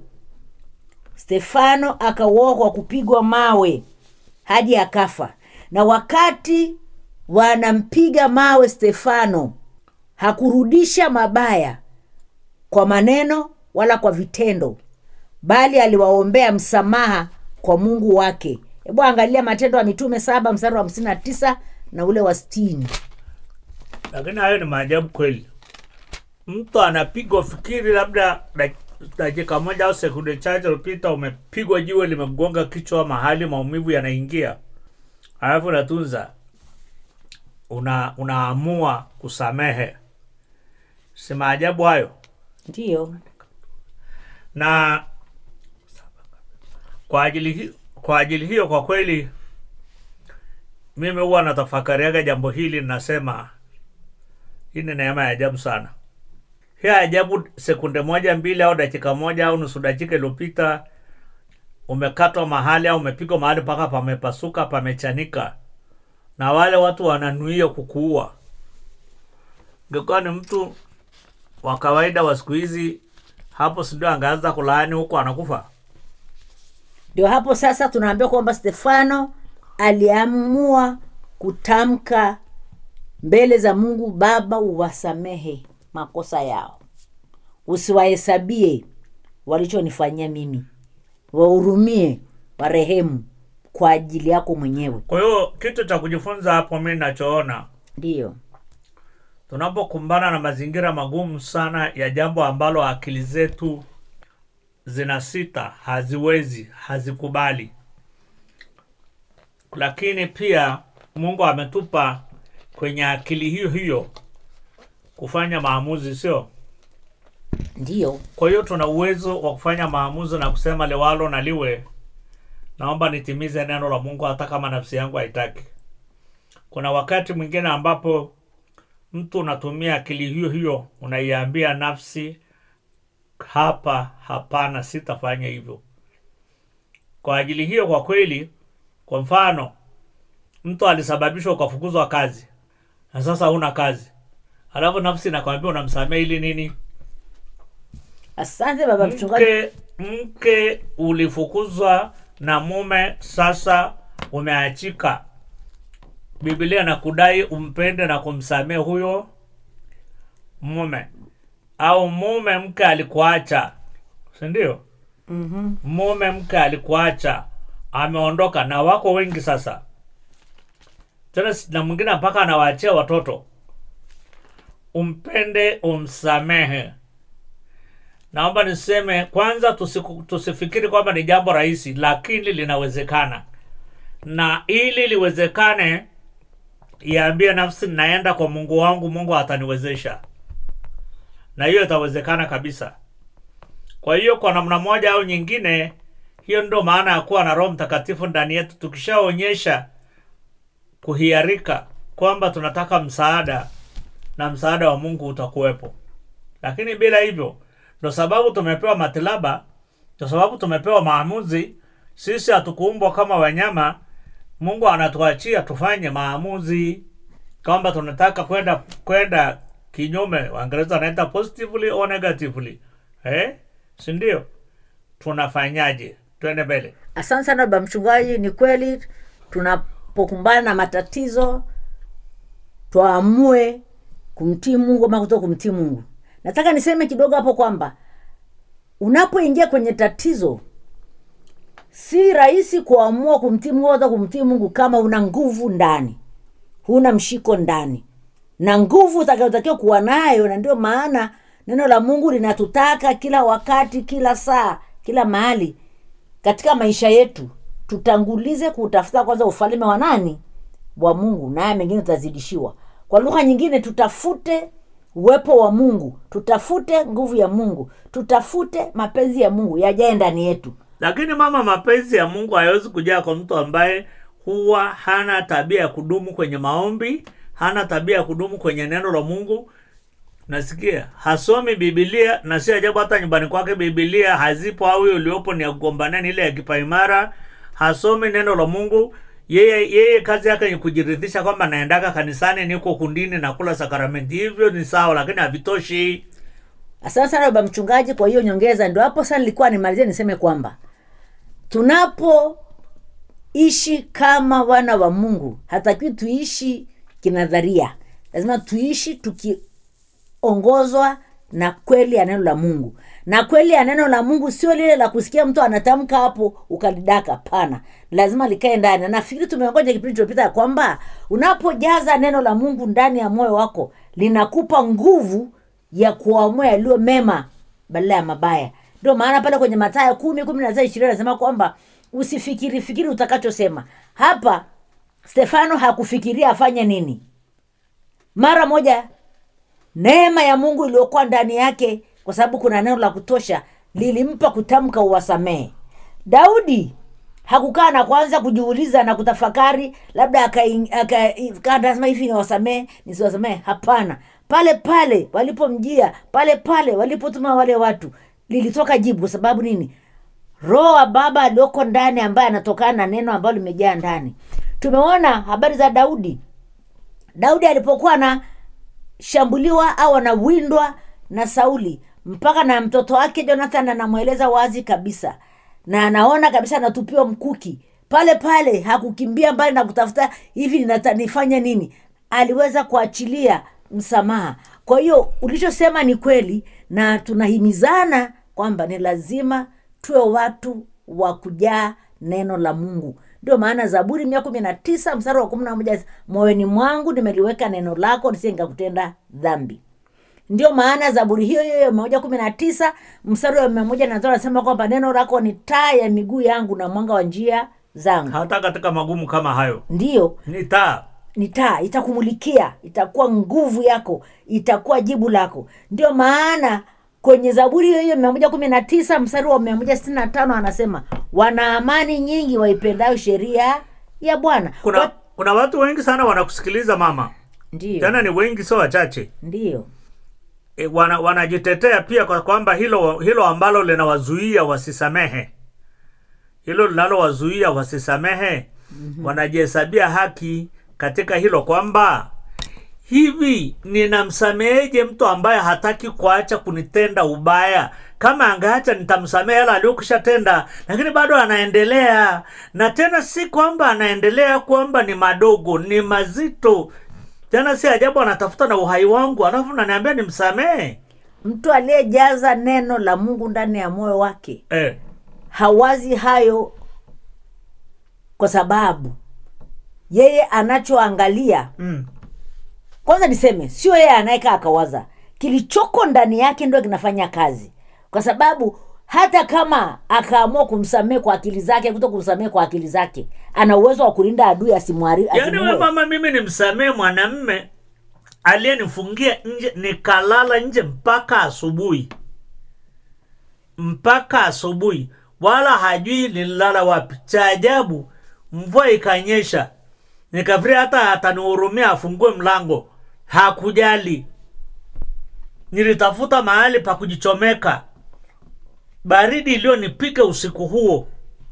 stefano akauawa kwa kupigwa mawe hadi akafa na wakati wanampiga mawe stefano hakurudisha mabaya kwa maneno wala kwa vitendo bali aliwaombea msamaha kwa mungu wake hebu angalia matendo ya mitume saba mstari wa hamsini na tisa na ule wa stini Lakini hayo ni maajabu kweli. Mtu anapigwa, fikiri labda dak- dakika moja au sekunde chache iliyopita umepigwa jiwe limegonga kichwa mahali maumivu yanaingia, alafu unatunza una unaamua kusamehe. Si maajabu hayo? ndiyo na kwa ajili hi, kwa ajili hiyo kwa kweli mimi huwa natafakariaga jambo hili nasema hii ni neema ya ajabu sana hii ya ajabu sekunde moja mbili au dakika moja au nusu dakika iliyopita umekatwa mahali au umepigwa mahali mpaka pamepasuka pamechanika na wale watu wananuia kukuua ingekuwa ni mtu wa kawaida wa siku hizi hapo sindio angeanza kulaani huko anakufa ndio hapo sasa tunaambia kwamba stefano aliamua kutamka mbele za mungu baba uwasamehe makosa yao usiwahesabie walichonifanyia mimi wahurumie warehemu kwa ajili yako mwenyewe kwa hiyo kitu cha kujifunza hapo mi nachoona ndiyo tunapokumbana na mazingira magumu sana ya jambo ambalo akili zetu zina sita haziwezi hazikubali lakini pia mungu ametupa kwenye akili hiyo hiyo kufanya maamuzi sio ndiyo kwa hiyo tuna uwezo wa kufanya maamuzi na kusema liwalo na liwe naomba nitimize neno la mungu hata kama nafsi yangu haitaki kuna wakati mwingine ambapo mtu unatumia akili hiyo hiyo unaiambia nafsi hapa hapana sitafanya hivyo kwa ajili hiyo kwa kweli kwa mfano mtu alisababishwa ukafukuzwa kazi na sasa huna kazi alafu nafsi nakwambia unamsamea ili nini asante baba mchungaji mke mke ulifukuzwa na mume sasa umeachika biblia na kudai umpende na kumsamehe huyo mume au mume mke alikuacha sindio mm-hmm. mume mke alikuacha ameondoka na wako wengi sasa tena si- na mwingine mpaka anawaachia watoto umpende umsamehe naomba niseme kwanza tusiku, tusifikiri kwamba ni jambo rahisi lakini linawezekana na ili liwezekane iambie nafsi naenda kwa mungu wangu mungu ataniwezesha na hiyo itawezekana kabisa kwa hiyo kwa namna moja au nyingine hiyo ndio maana ya kuwa na roho mtakatifu ndani yetu tukishaonyesha kuhiarika kwamba tunataka msaada na msaada wa mungu utakuwepo lakini bila hivyo ndo sababu tumepewa matilaba ndo sababu tumepewa maamuzi sisi hatukuumbwa kama wanyama mungu anatuachia tufanye maamuzi kwamba tunataka kwenda kwenda kinyume waingereza wanaita positively or negatively eh? sindio tunafanyaje twende mbele asante sana baba mchungaji ni kweli tunapokumbana na matatizo twaamue kumtii mungu ama kuto kumtii mungu nataka niseme kidogo hapo kwamba unapoingia kwenye tatizo si rahisi kuamua kumtii mungu hata kumtii mungu kama una nguvu ndani huna mshiko ndani na nguvu utakayotakiwa kuwa nayo na ndio maana neno la mungu linatutaka kila wakati kila saa kila mahali katika maisha yetu tutangulize kutafuta kwanza ufalme wa nani wa mungu naye mengine tutazidishiwa kwa lugha nyingine tutafute uwepo wa mungu tutafute nguvu ya mungu tutafute mapenzi ya mungu yajae ndani yetu lakini mama mapenzi ya mungu hayawezi kujaa kwa mtu ambaye huwa hana tabia ya kudumu kwenye maombi hana tabia ya kudumu kwenye neno la mungu nasikia hasomi bibilia na si ajabu hata nyumbani kwake bibilia hazipo au hiyo uliopo ni ya kugombanani ile ya kipaimara hasomi neno la mungu yeye yeye kazi yake ni kujiridhisha kwamba naendaka kanisani niko kundini na kula sakramenti hivyo ni sawa lakini havitoshi asante sana baba mchungaji kwa hiyo nyongeza ndio hapo sasa nilikuwa nimalizie niseme kwamba tunapoishi kama wana wa mungu hatakiwi tuishi kinadharia lazima tuishi tukiongozwa na kweli ya neno la mungu na kweli ya neno la mungu sio lile la kusikia mtu anatamka hapo ukalidaka pana lazima likae ndani na nafikiri tumeongoja kipindi chilopita ya kwamba unapojaza neno la mungu ndani ya moyo wako linakupa nguvu ya kuamua yaliyo mema badala ya mabaya ndio maana pale kwenye mataya kumi kumi na ishirini anasema kwamba usifikiri fikiri utakachosema hapa stefano hakufikiria afanye nini mara moja neema ya mungu iliyokuwa ndani yake kwa sababu kuna neno la kutosha lilimpa kutamka uwasamehe daudi hakukaa na kwanza kujiuliza na kutafakari labda akasema hivi niwasamehe nisiwasamehe hapana pale pale walipomjia pale pale walipotuma wale watu lilitoka jibu kwa sababu nini roho wa baba alioko ndani ambaye anatokana na neno ambalo limejaa ndani tumeona habari za daudi daudi alipokuwa anashambuliwa au anawindwa na sauli mpaka na mtoto wake jonathan anamweleza wazi kabisa na anaona kabisa anatupiwa mkuki pale pale hakukimbia mbali na kutafuta hivi ninata- nifanye nini aliweza kuachilia msamaha kwa hiyo ulichosema ni kweli na tunahimizana kwamba ni lazima tuwe watu wa kujaa neno la mungu ndio maana zaburi mia kumi na tisa mstari wa kumi na moja moyoni mwangu nimeliweka neno lako nisije nikakutenda dhambi ndio maana zaburi hiyo hiyo ya mia moja kumi na tisa mstari wa mia moja na tano anasema kwamba neno lako ni taa ya miguu yangu na mwanga wa njia zangu hata katika magumu kama hayo ndiyo ni taa ni taa itakumulikia itakuwa nguvu yako itakuwa jibu lako ndio maana kwenye zaburi hiyo hiyo mia moja kumi na tisa mstari wa mia moja sitini na tano anasema wana amani nyingi waipendayo sheria ya bwana kuna Wa- kuna watu wengi sana wanakusikiliza mama ndiyo tena ni wengi sio wachache ndiyo e, wana, wanajitetea pia kwa kwamba hilo hilo ambalo linawazuia wasisamehe hilo linalowazuia wasisamehe mm-hmm. wanajihesabia haki katika hilo kwamba hivi ninamsameheje mtu ambaye hataki kuacha kunitenda ubaya kama angeacha nitamsamehe yala aliyokishatenda lakini bado anaendelea na tena si kwamba anaendelea kwamba ni madogo ni mazito tena si ajabu anatafuta na uhai wangu alafu naniambia nimsamehe mtu aliyejaza neno la mungu ndani ya moyo wake eh. hawazi hayo kwa sababu yeye anachoangalia mm. kwanza niseme sio yeye anayekaa akawaza kilichoko ndani yake ndio kinafanya kazi kwa sababu hata kama akaamua kumsamehe kwa akili zake kuto kumsamehe kwa akili zake ana uwezo wa kulinda adui asimwari yaani we asimuue. mama mimi nimsamehe mwanamme aliyenifungia nje nikalala nje mpaka asubuhi mpaka asubuhi wala hajui lililala wapi. Cha ajabu, mvua ikanyesha, nikafikiri hata atanihurumia afungue mlango. Hakujali. Nilitafuta mahali pa kujichomeka. Baridi iliyonipiga usiku huo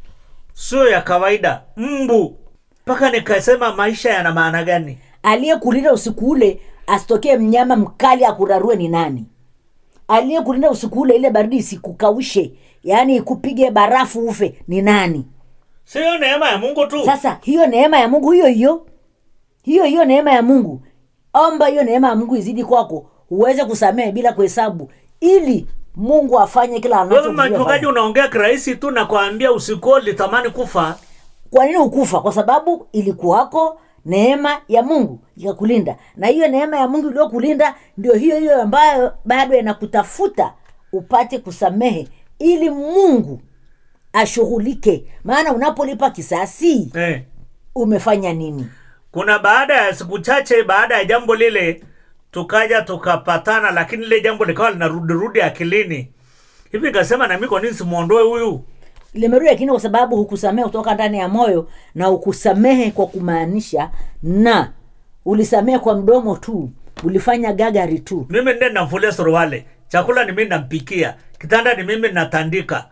sio ya kawaida, mbu, mpaka nikasema maisha yana maana gani? aliyekulinda usiku ule asitokee mnyama mkali akurarue ni nani aliyekulinda usiku ule ile baridi isikukaushe yaani ikupige barafu ufe ni nani Sio neema ya Mungu tu. sasa hiyo neema ya mungu hiyo hiyo hiyo hiyo neema ya mungu omba hiyo neema ya mungu izidi kwako uweze kusamehe bila kuhesabu ili mungu afanye kila Wewe anachokusudia mchungaji afanye. unaongea kirahisi tu na kuambia usiku litamani kufa. kwa nini ukufa kwa sababu ilikuwako neema ya mungu ikakulinda na hiyo neema ya mungu iliyokulinda ndio hiyo hiyo ambayo bado inakutafuta upate kusamehe ili mungu ashughulike maana unapolipa kisasi Eh. umefanya nini Kuna baada ya siku chache baada ya jambo lile tukaja tukapatana, lakini lile jambo likawa linarudirudi akilini. Hivi nikasema na mimi kwa nini simuondoe huyu? limerudi lakini kwa sababu hukusamehe kutoka ndani ya moyo na ukusamehe kwa kumaanisha na ulisamehe kwa mdomo tu ulifanya gagari tu Mimi ndiye namfulia suruali, chakula ni mimi nampikia, kitanda ni mimi natandika,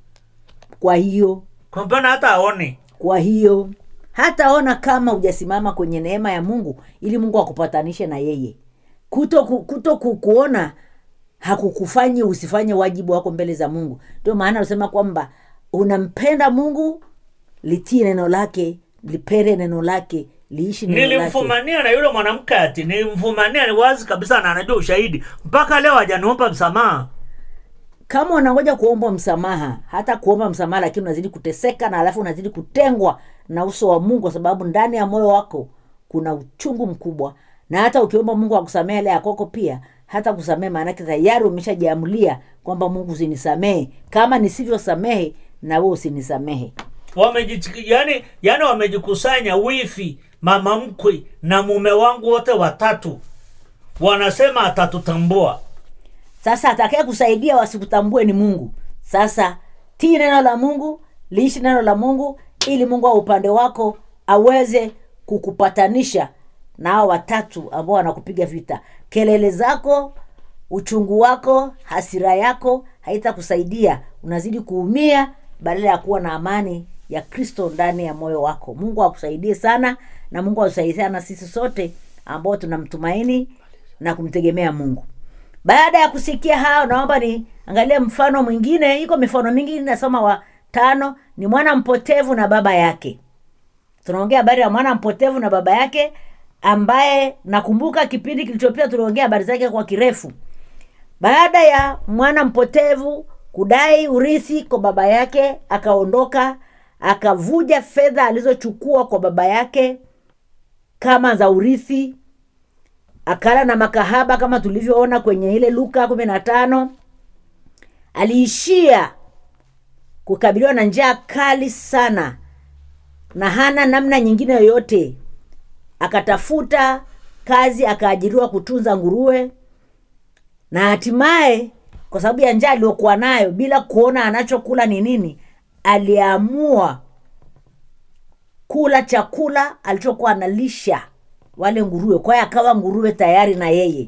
kwa hiyo kwa mbona hata aoni. kwa hiyo hataona kama hujasimama kwenye neema ya mungu ili mungu akupatanishe na yeye kuto, ku, kuto ku, kuona hakukufanyi usifanye wajibu wako mbele za mungu ndio maana anasema kwamba unampenda mungu litii neno lake lipere neno lake liishi neno lake Nilimfumania na yule mwanamke ati nilimfumania, ni wazi kabisa na anajua ushahidi. Mpaka leo hajaniomba msamaha. kama unangoja kuomba msamaha hata kuomba msamaha lakini unazidi kuteseka na alafu unazidi kutengwa na uso wa mungu kwa sababu ndani ya moyo wako kuna uchungu mkubwa na hata ukiomba mungu akusamehe ile yakoko pia hata kusamehe maanake tayari umeshajiamulia kwamba mungu usinisamehe kama nisivyosamehe na we usinisamehe Wamejitiki, yani, yani wamejikusanya wifi, mama mkwe na mume wangu wote watatu, wanasema atatutambua. sasa atakaye kusaidia wasikutambue ni mungu sasa tii neno la mungu liishi neno la mungu ili mungu wa upande wako aweze kukupatanisha na hao watatu ambao wanakupiga vita kelele zako uchungu wako hasira yako haitakusaidia unazidi kuumia badala ya kuwa na amani ya kristo ndani ya moyo wako mungu akusaidie sana na mungu atusaidie sana sisi sote ambao tunamtumaini na kumtegemea mungu baada ya kusikia hayo naomba ni angalie mfano mwingine iko mifano mingi nasoma wa tano ni mwana mpotevu na baba yake tunaongea habari ya mwana mpotevu na baba yake ambaye nakumbuka kipindi kilichopita tuliongea habari zake kwa kirefu baada ya mwana mpotevu kudai urithi kwa baba yake akaondoka akavuja fedha alizochukua kwa baba yake kama za urithi akala na makahaba kama tulivyoona kwenye ile luka kumi na tano aliishia kukabiliwa na njaa kali sana na hana namna nyingine yoyote akatafuta kazi akaajiriwa kutunza nguruwe na hatimaye kwa sababu ya njaa aliyokuwa nayo bila kuona anachokula ni nini aliamua kula chakula alichokuwa analisha wale nguruwe kwa hiyo akawa nguruwe tayari na yeye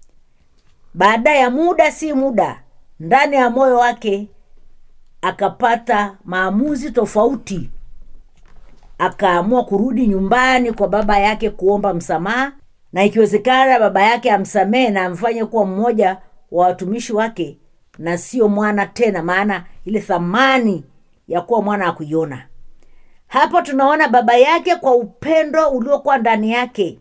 baada ya muda si muda ndani ya moyo wake akapata maamuzi tofauti akaamua kurudi nyumbani kwa baba yake kuomba msamaha na ikiwezekana baba yake amsamehe na amfanye kuwa mmoja wa watumishi wake na sio mwana tena maana ile thamani ya kuwa mwana akuiona hapo tunaona baba yake kwa upendo uliokuwa ndani yake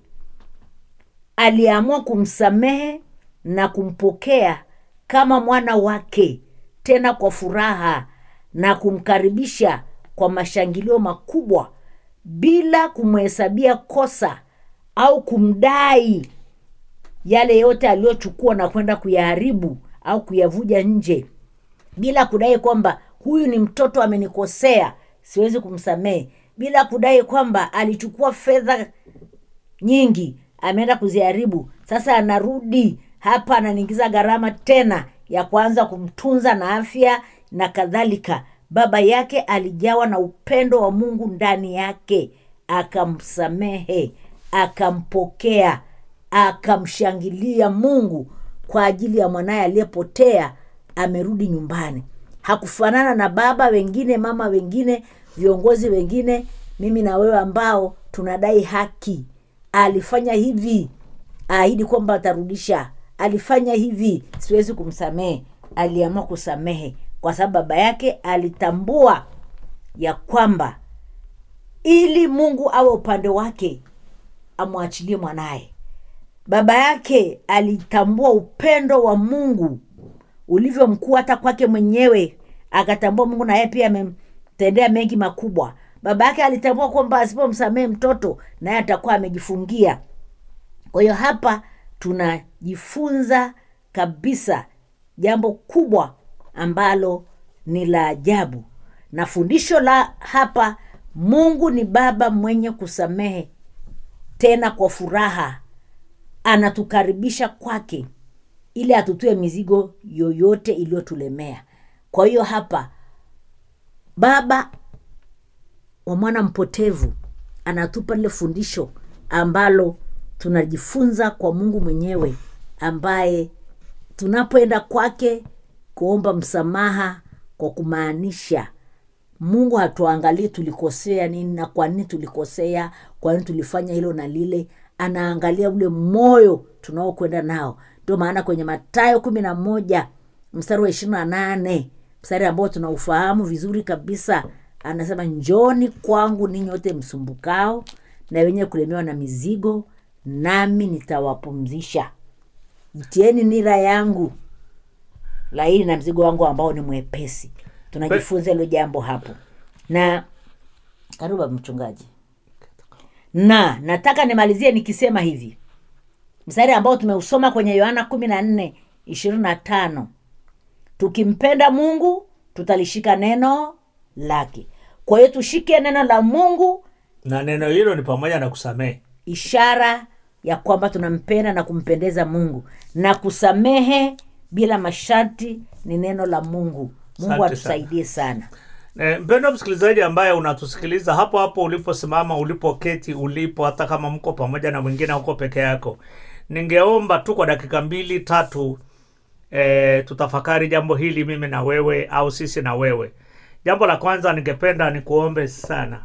aliamua kumsamehe na kumpokea kama mwana wake tena kwa furaha na kumkaribisha kwa mashangilio makubwa bila kumhesabia kosa au kumdai yale yote aliyochukua na kwenda kuyaharibu au kuyavuja nje bila kudai kwamba huyu ni mtoto amenikosea siwezi kumsamehe bila kudai kwamba alichukua fedha nyingi ameenda kuziharibu sasa anarudi hapa ananiingiza gharama tena ya kuanza kumtunza na afya na kadhalika baba yake alijawa na upendo wa mungu ndani yake akamsamehe akampokea akamshangilia mungu kwa ajili ya mwanaye aliyepotea amerudi nyumbani hakufanana na baba wengine mama wengine viongozi wengine mimi na wewe ambao tunadai haki alifanya hivi aahidi kwamba atarudisha alifanya hivi siwezi kumsamehe aliamua kusamehe kwa sababu baba yake alitambua ya kwamba ili mungu awe upande wake amwachilie mwanaye baba yake alitambua upendo wa mungu ulivyo mkuu hata kwake mwenyewe akatambua mungu na yeye pia amemtendea mengi makubwa baba yake alitambua kwamba asipomsamehe mtoto naye atakuwa amejifungia kwa hiyo hapa tunajifunza kabisa jambo kubwa ambalo ni la ajabu na fundisho la hapa mungu ni baba mwenye kusamehe tena kwa furaha anatukaribisha kwake ili atutue mizigo yoyote iliyotulemea kwa hiyo hapa baba wa mwana mpotevu anatupa lile fundisho ambalo tunajifunza kwa mungu mwenyewe ambaye tunapoenda kwake kuomba msamaha kwa kumaanisha mungu hatuangalii tulikosea nini na kwa nini tulikosea kwa nini tulifanya hilo na lile anaangalia ule moyo tunaokwenda nao ndio maana kwenye matayo kumi na moja mstari wa ishirini na nane mstari ambao tunaufahamu vizuri kabisa anasema njoni kwangu ninyi wote msumbukao na wenye kulemewa na mizigo nami nitawapumzisha jitieni nira yangu laini na mzigo wangu ambao ni mwepesi tunajifunza hilo jambo hapo na karibu baba mchungaji na nataka nimalizie nikisema hivi mstari ambao tumeusoma kwenye yohana kumi na nne ishirini na tano tukimpenda mungu tutalishika neno lake kwa hiyo tushike neno la mungu na neno hilo ni pamoja na kusamehe ishara ya kwamba tunampenda na kumpendeza mungu na kusamehe bila masharti ni neno la mungu mungu Asante atusaidie sana E, mpendo msikilizaji ambaye unatusikiliza hapo hapo uliposimama ulipoketi ulipo hata kama mko pamoja na mwingine huko peke yako ningeomba tu kwa dakika mbili tatu e, tutafakari jambo hili mimi na wewe au sisi na wewe jambo la kwanza ningependa nikuombe sana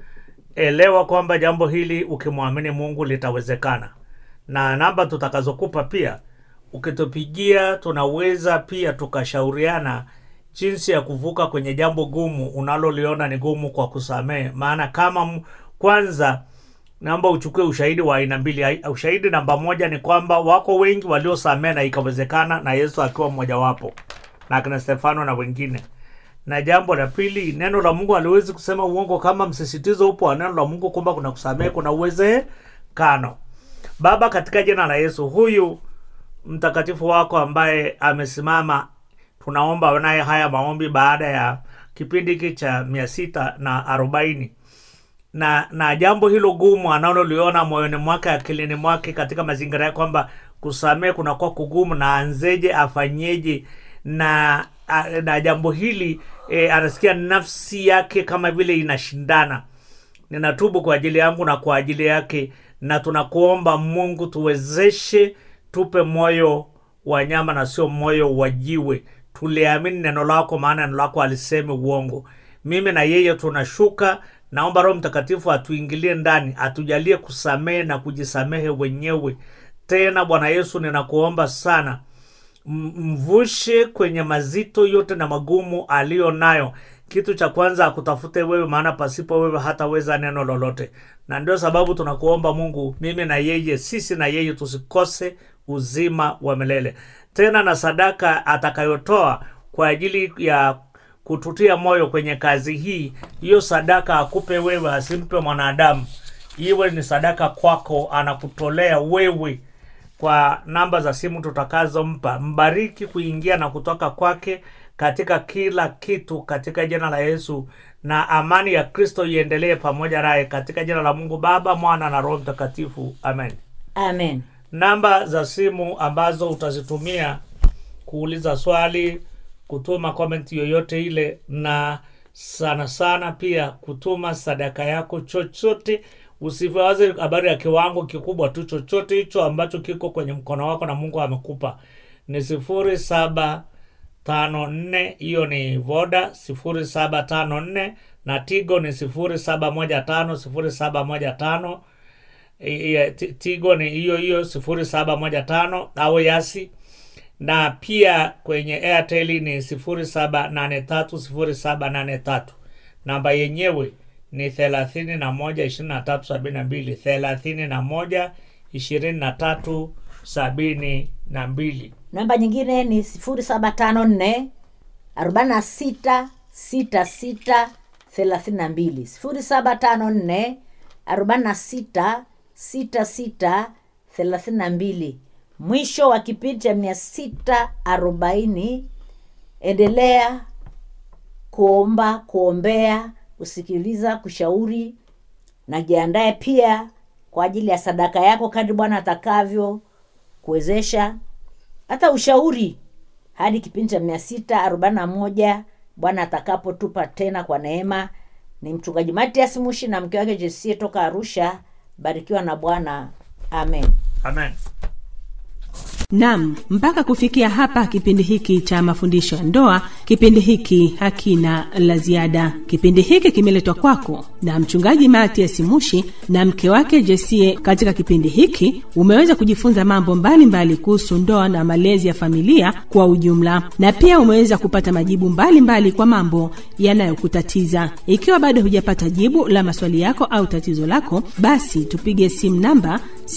elewa kwamba jambo hili ukimwamini mungu litawezekana na namba tutakazokupa pia ukitupigia tunaweza pia tukashauriana jinsi ya kuvuka kwenye jambo gumu unaloliona ni gumu kwa kusamehe maana kama m- kwanza naomba uchukue ushahidi wa aina mbili Ai- ushahidi namba moja ni kwamba wako wengi waliosamehe na ikawezekana na yesu akiwa mmojawapo na akina stefano na wengine na jambo la pili neno la mungu haliwezi kusema uongo kama msisitizo upo wa neno la mungu kwamba kuna kusamehe kuna uwezekano baba katika jina la yesu huyu mtakatifu wako ambaye amesimama tunaomba naye haya maombi baada ya kipindi hiki cha mia sita na arobaini na na jambo hilo gumu analoliona moyoni mwake akilini mwake katika mazingira yake kwamba kusamehe kunakuwa kugumu na anzeje afanyeje na a, na jambo hili e, anasikia nafsi yake kama vile inashindana ninatubu kwa ajili yangu na kwa ajili yake na tunakuomba mungu tuwezeshe tupe moyo wa nyama na sio moyo wa jiwe tuliamini neno lako maana neno lako alisemi uongo mimi na yeye tunashuka naomba roho mtakatifu atuingilie ndani atujalie kusamehe na kujisamehe wenyewe tena bwana yesu ninakuomba sana M- mvushe kwenye mazito yote na magumu aliyo nayo kitu cha kwanza akutafute wewe maana pasipo wewe hataweza neno lolote na ndio sababu tunakuomba mungu mimi na yeye sisi na yeye tusikose uzima wa milele tena na sadaka atakayotoa kwa ajili ya kututia moyo kwenye kazi hii hiyo sadaka akupe wewe asimpe mwanadamu iwe ni sadaka kwako anakutolea wewe kwa namba za simu tutakazompa mbariki kuingia na kutoka kwake katika kila kitu katika jina la yesu na amani ya kristo iendelee pamoja naye katika jina la mungu baba mwana na roho mtakatifu amen amen namba za simu ambazo utazitumia kuuliza swali kutuma comment yoyote ile na sana sana pia kutuma sadaka yako chochote usiwaze habari ya kiwango kikubwa tu chochote hicho ambacho kiko kwenye mkono wako na mungu amekupa ni sifuri saba tano nne hiyo ni voda sifuri saba tano nne na tigo ni sifuri saba moja tano sifuri saba moja tano I- i- Ti- tigo ni hiyo hiyo sifuri saba moja tano au yasi na pia kwenye airtel ni sifuri saba nane tatu sifuri saba nane tatu namba yenyewe ni thelathini na moja ishirini na tatu sabini na mbili thelathini na moja ishirini na tatu sabini na mbili namba nyingine ni sifuri saba tano nne arobaini na sita sita sita thelathini na mbili sifuri saba tano nne arobaini na sita sita sita thelathini na mbili mwisho wa kipindi cha mia sita arobaini endelea kuomba kuombea kusikiliza kushauri na jiandae pia kwa ajili ya sadaka yako kadri bwana atakavyo kuwezesha hata ushauri hadi kipindi cha mia sita arobaini na moja bwana atakapotupa tena kwa neema ni mchungaji matias mushi na mke wake jesie toka arusha barikiwa na bwana amen amen Nam, mpaka kufikia hapa kipindi hiki cha mafundisho ya ndoa, kipindi hiki hakina la ziada. Kipindi hiki kimeletwa kwako na mchungaji Matias Mushi na mke wake Jesie. Katika kipindi hiki umeweza kujifunza mambo mbalimbali kuhusu ndoa na malezi ya familia kwa ujumla, na pia umeweza kupata majibu mbalimbali mbali kwa mambo yanayokutatiza. Ikiwa bado hujapata jibu la maswali yako au tatizo lako, basi tupige simu namba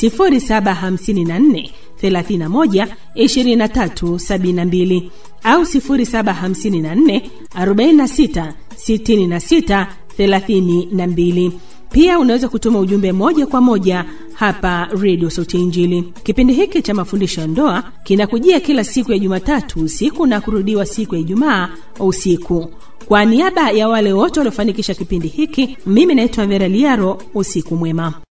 0754 31 23 72 au 0754 46 66 32. Pia unaweza kutuma ujumbe moja kwa moja hapa redio sauti ya injili kipindi hiki cha mafundisho ya ndoa kinakujia kila siku ya jumatatu usiku na kurudiwa siku ya ijumaa usiku kwa niaba ya wale wote waliofanikisha kipindi hiki mimi naitwa vera liaro usiku mwema